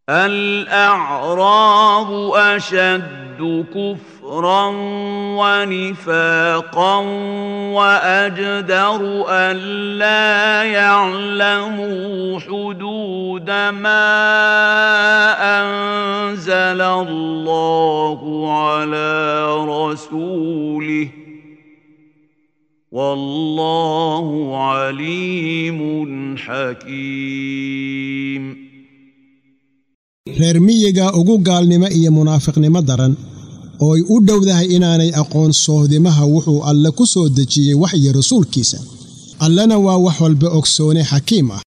الأعراب أشد كفرا ونفاقا وأجدر ألا يعلموا حدود ما أنزل الله على رسوله والله عليم حكيم reer miyiga ugu gaalnimo iyo munaafiqnimo daran ooy u dhowdahay inaanay aqoon sohdimaha wuxuu alle ku soo dejiyey waxyi rasuulkiisa allena waa wax walba ogsoone xakiim ah